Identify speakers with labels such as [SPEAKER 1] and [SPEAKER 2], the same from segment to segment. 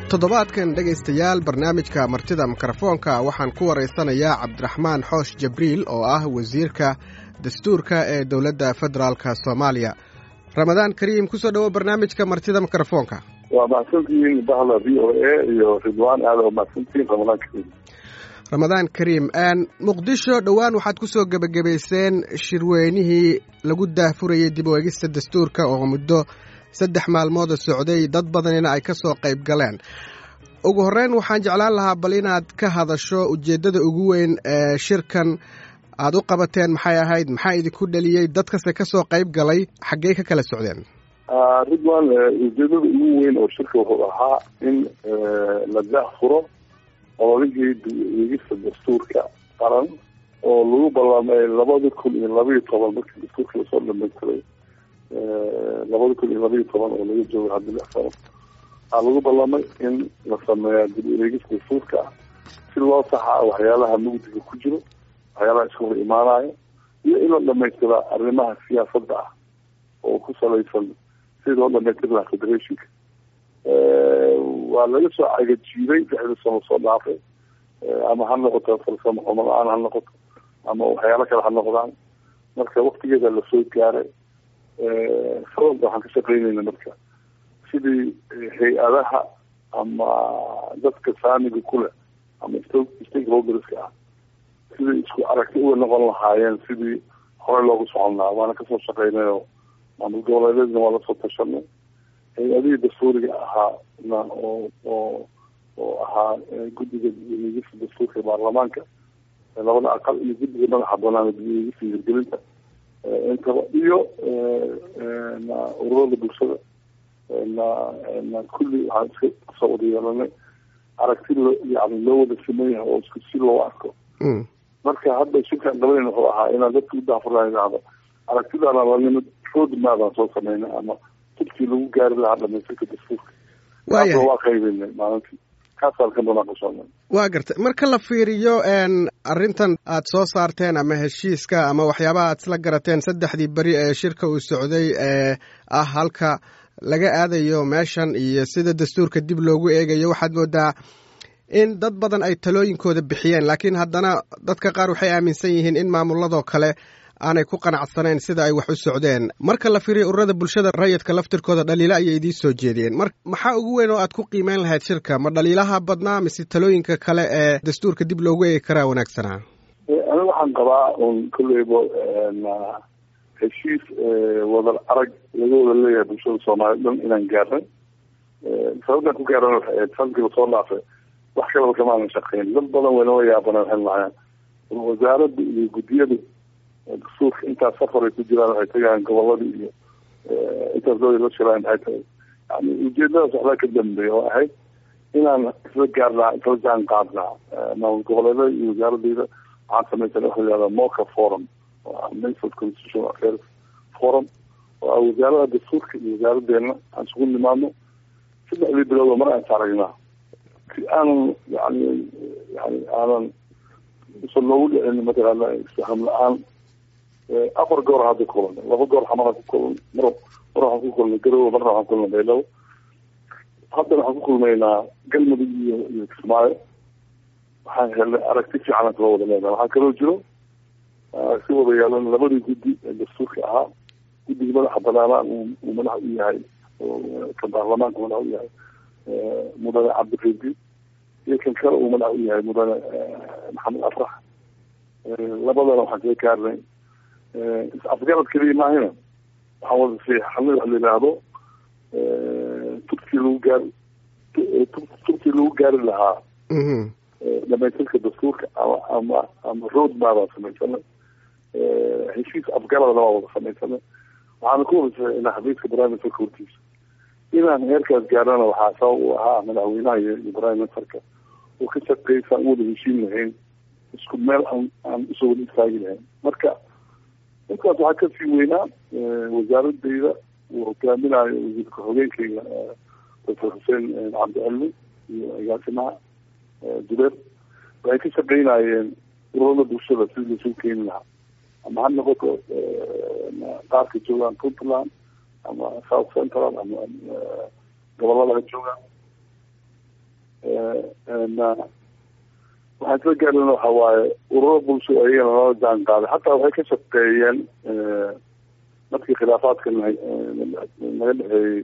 [SPEAKER 1] toddobaadkan dhegaystayaal barnaamijka martida mikrofoonka waxaan ku waraysanayaa cabdiraxmaan xoosh jabriil oo ah wasiirka dastuurka ee dowladda federaalka soomaaliya ramadaan kariim kusoo dhowo barnaamijka martida mikrofoonka
[SPEAKER 2] waa mahadsantihiin bahda v o a iyo ridwaan aada oo mahadsantihiin ramadaan kariim
[SPEAKER 1] ramadaan kariim muqdisho dhowaan waxaad kusoo gebagabayseen shirweynihii lagu daahfurayay dib u egista dastuurka oo muddo saddex maalmooda socday dad badanina ay ka soo qayb galeen ugu horreyn waxaan jeclaan lahaa bal inaad ka hadasho ujeeddada ugu weyn ee shirkan aad u qabateen maxay ahayd maxaa idinku dheliyey dadkase ka soo qayb galay xaggey ka kala socdeen
[SPEAKER 2] ridwan ujeedada ugu weyn oo shirka wuxuu ahaa in la daahfuro ololihii dib-u-eegista dastuurka qaran oo lagu ballamay labada kun iyo labaiyo toban markii dastuurka lasoo dhamaystiray labada kun iyo labaiyo toban oo laga joogo hadda lix sano waxaa lagu ballamay in la sameeya dib-u-eegis dastuurka si loo saxa waxyaalaha mugdiga ku jiro waxyaalaha iska hor imaanayo iyo in la dhamaystira arrimaha siyaasadda ah oo ku salaysan sidii loo dhamaystiri lahaa federationka waa laga soo cagajiiday lixda sano soo dhaafay ama ha noqoto farsamo xumo la-aan ha noqoto ama waxyaalo kale ha noqdaan marka waktigeeda lasoo gaaray sababka waxaan ka shaqeynayna marka sidii hay-adaha ama dadka saamiga kuleh ama stakeholderska ah sidii isku aragti uga noqon lahaayeen sidii horey loogu socon lahaa waana kasoo shaqeynayo maamul goboleedeedna waa lasoo tashanay hay-adihii dastuuriga ahaa na oo oo oo ahaa guddiga dib-u-eegista dastuurka baarlamaanka labada aqal iyo guddiga madaxa banaan dib-u-eegista hirgelinta intaba iyo na ururada bulshada na na kulli waxaan iska kasoo wada yeelanay aragti lo yani loo wada siman yahay oo isku si loo arko marka hadda shirkaan qabayn wuxuu ahaa inaan dadka u daafurlaan idhaahdo aragtidaana lanimid road maadaan soo sameynay ama jidkii lagu gaari lahaa dhamaystirka dastuurka
[SPEAKER 1] waayahay
[SPEAKER 2] waa qaybinay maalintii kaasaan ka munaaqashoonay
[SPEAKER 1] waa gartay marka la fiiriyo arrintan aad soo saarteen ama heshiiska ama waxyaabaha aad isla garateen saddexdii beri ee shirka uu socday ee ah halka laga aadayo meeshan iyo sida dastuurka dib loogu eegayo waxaad moodaa in dad badan ay talooyinkooda bixiyeen laakiin haddana dadka qaar waxay aaminsan yihiin in maamuladoo kale aanay ku qanacsanayn sida ay wax u socdeen marka la fiiriyo ururada bulshada rayidka laftirkooda dhaliilo ayay idiin soo jeediyeen mar maxaa ugu weyn oo aad ku qiimeyn lahayd shirka ma dhaliilaha badnaa mise talooyinka kale ee dastuurka dib loogu eegi karaa wanaagsanaa
[SPEAKER 2] aniga waxaan qabaa un kolleyba heshiis wadar arag laga wada leeyahay bulshada soomaaliyed dhan inaan gaarnay sababtaan ku gaaran waxay ahayd sanadkii lasoo dhaafay wax kalaba kamaanan shaqeyn dad badan waynala yaabana waxay lahaayeen wasaaradda iyo guddiyada dastuurka intaas safar ay ku jiraan waxay tagayaan goboladii iyo intaas dooda la shiraan maxay tahay yani ujeedadaas waxbaa ka dambeeya oo ahayd inaan isla gaarnaa isla jaan qaadnaa maamul goboleedada iyo wasaaradeyda waxaan samaysan waxa la yihahda moca forum oo ah minister constitutional affairs forum oo ah wasaarada dastuurka iyo wasaaradeena aan isugu nimaadno saddexdii bilood oo mar aan taaragnaa si aanan yani yani aanan usan loogu dhicin mataqaana isfaham la-aan afar goor hadda kulanay laba goor xamara ku kulan mar mar waxaan ku kulnay garowe marna waxaan kulnay beelow haddana waxaan ku kulmaynaa galmudug iyo iyo kismaayo waxaan helnay aragti fiican aan kala wada leenahay waxaa kaloo jiro aragti wada yeelan labadii guddi ee dastuurka ahaa guddiga madaxa banaanaa uu madax u yahay ka baarlamaanka madax u yahay mudane cabdiredi iyo kan kale uu madax u yahay mudane maxamed afrax labadana waxaan kaga gaarnay is-afgarad keliya maahina waxaan wada siixanay wax la yidhaahdo turkii lagu gaari turkii lagu gaari lahaa dhamaystirka dastuurka ama ama ama road maabaan samaysanay heshiis afgaradna waa wada samaysanay waxaana ku wada saxeynaa xafiiska prime ministerka hortiisa inaan heerkaas gaarana waxaa sabab u ahaa madaxweynaha iyo iyo prime ministerka oo ka shaqeysa aan wada heshiin lahayn isku meel aan aan usoo wada istaagi lahayn marka intaas waxaa kasii weynaa wasaaradeyda uu hogaaminayo wasiirka xogeenkeyga doctor xuseen cabdicilmi iyo agaasimaha jubeer waxay ka shaqeynayeen ururada bulshada sidii laisugu keeni lahaa ama ha noqoto qaarka joogaan puntland ama south central ama gobolada ha joogaan waxaan isla gaarina waxa waaye ururo bulsho ayagana lala jaan qaaday xataa waxay ka shaqeeyeen markii khilaafaadka naga dhexeeyey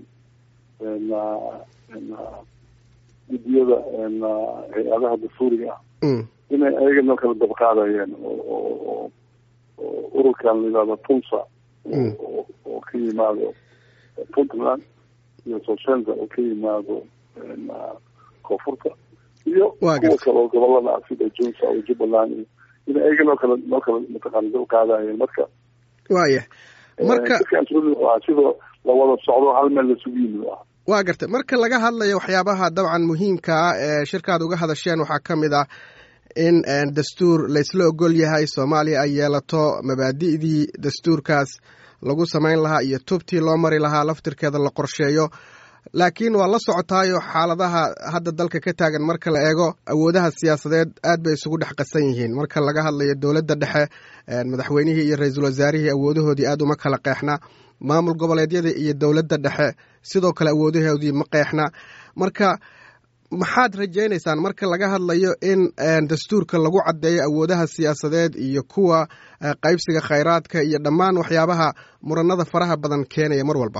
[SPEAKER 2] guddiyada hay-adaha dastuuriga ah inay ayagana kala dabqaadayeen oo ururkan la yihahdo punsa oo ka yimaado puntland iyo soshenza oo ka yimaado koonfurta iyo kuwa kale oo gobolada ah sida junsa oo jubbaland iyo in ayaga noo kala noo kala mataqaana dabqaadayeen marka
[SPEAKER 1] waya marka
[SPEAKER 2] sidoo lawada socdo hal meel lasugu yimid ah
[SPEAKER 1] waa gartay marka laga hadlayo waxyaabaha dabcan muhiimka ah ee shirkaad uga hadasheen waxaa ka mid ah in dastuur laysla ogol yahay soomaaliya ay yeelato mabaadi'dii dastuurkaas lagu samayn lahaa iyo tubtii loo mari lahaa laftirkeeda la qorsheeyo laakiin waa la socotaayo xaaladaha hadda dalka ka taagan marka la eego awoodaha siyaasadeed aad bay isugu dhex qasan yihiin marka laga hadlayo dowladda dhexe madaxweynihii iyo ra-iisul wasaarihii awoodahoodii aad uma kala qeexna maamul goboleedyada iyo dowladda dhexe sidoo kale awoodahoodii ma qeexna marka maxaad rajaynaysaan marka laga hadlayo in dastuurka lagu caddeeyo awoodaha siyaasadeed iyo kuwa qaybsiga khayraadka iyo dhammaan waxyaabaha muranada faraha badan keenaya mar walba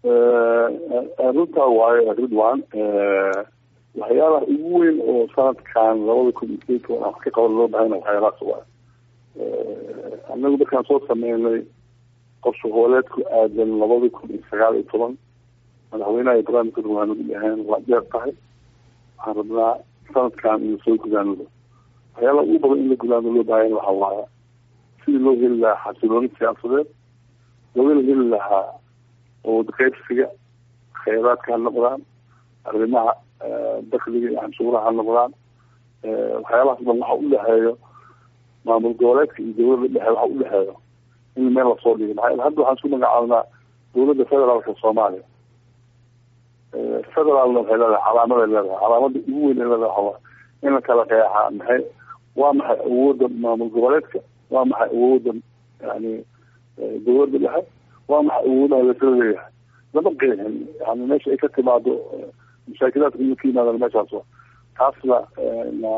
[SPEAKER 2] runtaa waayo ridwan waxyaalaha ugu weyn oo sanadkan labada kun iyo sideedka aan wax ka qaban loo bahayna waxyaalahaas waay annagu markaan soo sameynay qorshe hooleedku aadan labada kun iyo sagaal iyo toban madaxweynaha ibrahim kadur waa nagu dhaheen waa dheer tahay waxaan rabnaa sanadkan inu soo gudaanado waxyaalaha ugu badan in la gudaano loo baahayna waxa waaya sidii loo heli lahaa xasilooni siyaasadeed loogana heli lahaa awood qaybsiga khayraadka ha noqdaan arrimaha dakliga iyo canshuuraha ha noqdaan waxyaalahaas dhan waxa udhexeeyo maamul goboleedka iyo dowladda dhexe waxa udhexeeyo in meel lasoo dhigo maxaa hadda waxaan isku magacaabnaa dowladda federaalka soomaaliya federaalna waxay leedahay calaamaday leedahay calaamada ugu weyn ay leedahay waxawaa in la kala qeexaa maxay waa maxay awoodda maamul goboleedka waa maxay awoodda yani dowladda dhexe waa maxay awoodaha lasla leeyahay lama qeexin yani meesha ay ka timaado mashaakilaadka inuu ka yimaadaan meeshaas wa taasna na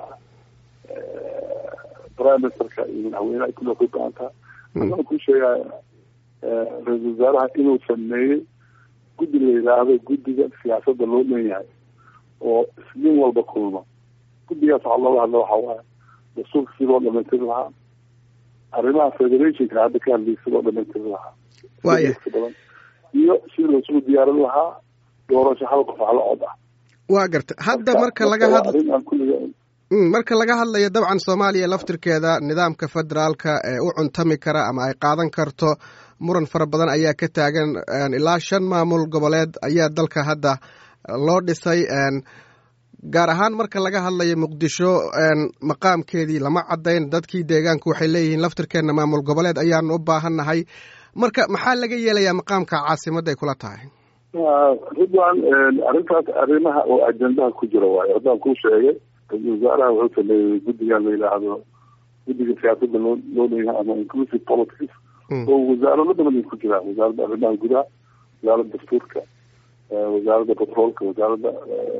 [SPEAKER 2] prime ministerka iyo madaxweyneha kulli ku go-aantaa waxaan ku sheegaya ra-isul wasaaraha inuu sameeyey guddi la yidhaahdo guddiga siyaasadda loo dhan yahay oo isniin walba kulma guddigaas waxaa looga hadla waxa waaye dastuurka si loo dhamaystiri lahaa arrimaha federationka hadda ka hadlayay si loo dhamaystiri lahaa
[SPEAKER 1] waya
[SPEAKER 2] badan iyo sidii lasugu diyaarin lahaa doorasho hal qof hal cod ah
[SPEAKER 1] waa garta hadda marka laga hadla
[SPEAKER 2] arrin aan kulliga
[SPEAKER 1] marka laga hadlayo dabcan soomaaliya laftirkeeda nidaamka federaalka ee u cuntami kara ama ay qaadan karto muran fara badan ayaa ka taagan ilaa shan maamul goboleed ayaa dalka hadda loo dhisay gaar ahaan marka laga hadlayo muqdisho maqaamkeedii lama caddayn dadkii deegaanku waxay leeyihiin laftirkeenna maamul goboleed ayaanu u baahannahay marka maxaa laga yeelayaa maqaamka caasimadda ay kula tahay
[SPEAKER 2] ridwan arrintaas arrimaha oo ajendaha ku jira waayo haddaan kuu sheegay ra-isul wasaaraha wuxuu sameeyey guddigan la yidhaahdo guddiga siyaasadda loo loo leeyahay ama inclusive politics oo wasaarado badan ay ku jiraan wasaaradda arrimaha gudaha wasaaradda dastuurka wasaaradda petroolka wasaaradda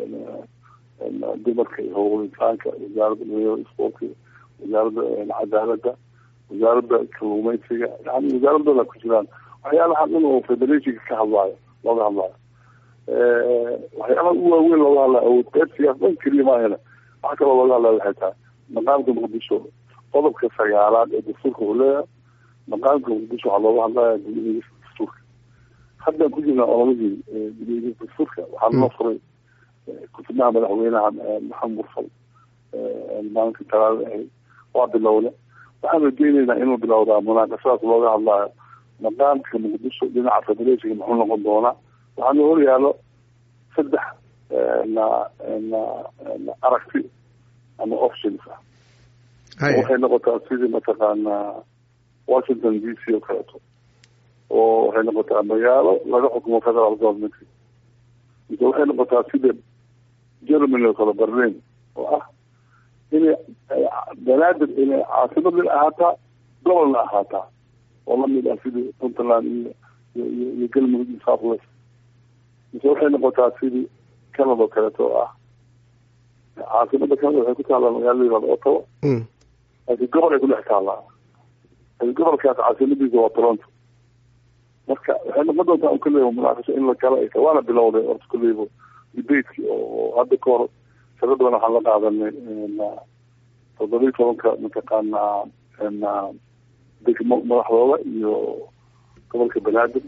[SPEAKER 2] dumarka iyo howlgal insaanka wasaaradda dhalinyarada sportka wasaaradda cadaaladda wasaaradda kalluumeysiga yani wasaaradooda ku jiraan waxyaalaha dhan oo federationka ka hadlaayo looga hadlaayo waxyaalaha ugu waaweyn looga hadlayo awood qaybsigaas dhan keliya maahana waxa kaloo looga hadlaya waxay tahay maqaamka muqdisho qodobka sagaalaad ee dastuurka wuxuu leeyahay maqaamka muqdisho waxaa looga hadlaya gudiyadiisa dastuurka haddaan ku jirnaa olamadii gudiyadiisa dastuurka waxaa noo furay kutubnaha madaxweynaha maxamed mursal maalinka talaada ahayd waa bilowle waxaan rajeyneynaa inuu bilowdaa munaaqashadaas looga hadlaayo maqaamka muqdisho dhinaca federationka muxuu noqon doonaa waxaana hor yaalo saddex na na na aragti ama options ah waxay noqotaa sidii mataqaanaa washington d c oo kaleeto oo waxay noqotaa magaalo laga xukumo federal government mise waxay noqotaa sida germany oo kale berlin oo ah inay banaadir inay caasimadna ahaataa gobolna ahaataa oo lamid ah sidii puntland iyo iyo iyo galmudug iyo south west mise waxay noqotaa sidii canada oo kaleeto oo ah caasimada canada waxay ku taallaa magaalada yihahda ottawa laakiin gobol ay ku dhex taallaa laakiin gobolkaas caasimadiisa waa toronto marka waxay noqon doontaa un kulleyba munaaqasho in la gala ay tahay waana bilowday orta kulleyba debateki oo hadda ka hor shaqo badan waxaan la qaadanay toddobiyi tobanka mataqaanaa degmo madaxdooda iyo gobolka banaadir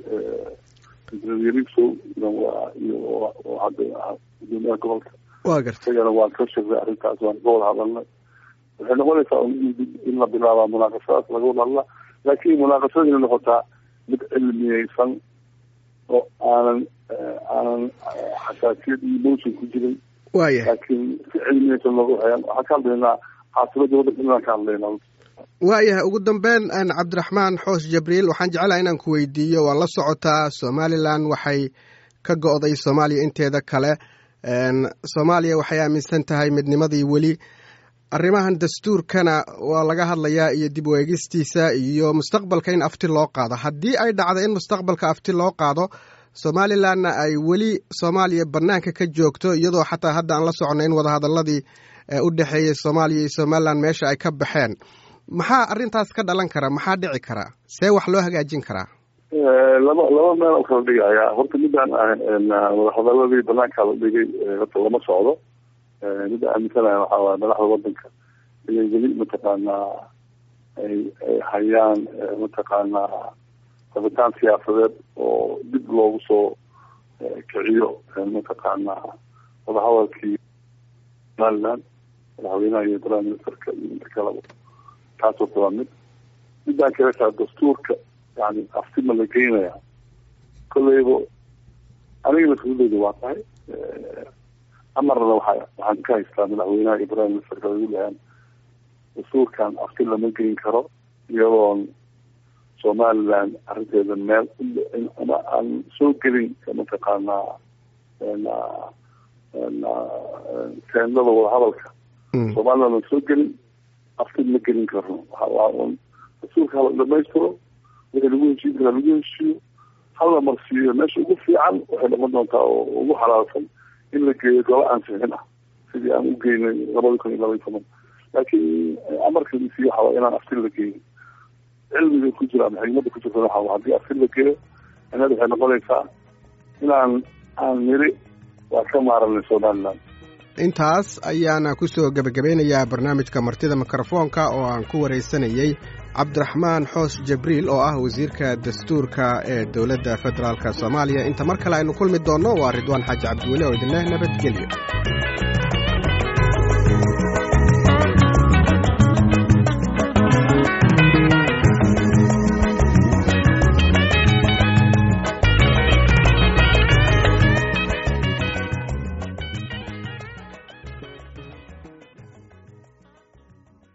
[SPEAKER 2] yariso iyo hadda gudoomiyaha gobolka
[SPEAKER 1] wa garta
[SPEAKER 2] isagana waan ka shirnay arrintaas waan ka wada hadalnay waxay noqonaysaa in la bilaabaa munaaqashadaas laga wada hadla laakiin munaaqashada inay noqotaa mid cilmiyeysan oo aanan aanan xasaasiyad iyo motion ku jirin
[SPEAKER 1] waya
[SPEAKER 2] laakiin si cilmiyeysan looga waxayaan waxaan ka hadlaynaa caasimada waddanka inaan ka hadlaynaa
[SPEAKER 1] waayahay ugu dambeyn cabdiraxmaan xoos jabriil waxaan jeclaha inaan ku weydiiyo waa la socotaa somalilan waxay ka go'day soomaaliya inteeda kale soomaaliya waxay aaminsan tahay midnimadii weli arrimahan dastuurkana waa laga hadlayaa iyo dib u eegistiisa iyo mustaqbalka in afti loo qaado haddii ay dhacdo in mustaqbalka afti loo qaado somalilanna ay weli soomaaliya banaanka ka joogto iyadoo xataa hadda aan la socono in wadahadaladii u dhexeeyey soomaaliya iyo somalilan meesha ay ka baxeen maxaa arrintaas ka dhalan kara maxaa dhici karaa see wax loo hagaajin karaa
[SPEAKER 2] laba laba meel oo kala dhigaya horta midaan wadahadaladii banaanka la dhigay horta lama socdo midda aaminsanaya waxaa waaya madaxda wadanka inay weli mataqaanaa ay ay hayaan mataqaanaa rabitaan siyaasadeed oo dib loogu soo kiciyo mataqaanaa wadahadalkii somaliland madaxweynaha iyo prime ministerka iyo inta kaleba taas horta waa mid midaan kale taa dastuurka yani aftima la geynaya kolleyba aniga mas-uuliyadda waa tahay amarna waxa waxaan ka haystaa madaxweynaha iyo prime ministerka lagu dhahaan dastuurkan afti lama geyn karo iyadoon somaliland arrinteeda meel ama aan soo gelin mataqaanaa teendada wadahadalka somaliland aan soo gelin afti ma gelin karno waxa dastuurka hala dhamaystiro wixii lagu heshiin karaa lagu heshiiyo hala marsiiyo meesha ugu fiican waxay noqon doontaa oo ugu xalaalsan in la geeyo gola ansixin ah sidii aan u geynay labada kun iyo laba iyo toban laakiin amarka misiy waxa waa inaan aftin la geeyin cilmiga ku jira ama xigmada ku jirta waxa haddii aftin la geeyo inada waxay noqonaysaa inaan aan niri waa ka maaranay somaliland
[SPEAKER 1] intaas ayaana kusoo gebagabeynayaa barnaamijka martida mikrofoonka oo aan ku waraysanayey cabdiraxmaan xoos jabriil oo ah wasiirka dastuurka ee dowladda federaalk soomaaliya inta mar kale aynu kulmi doonno waa ridwaan xaaji cabdiweli oo idinleh nabadgelyo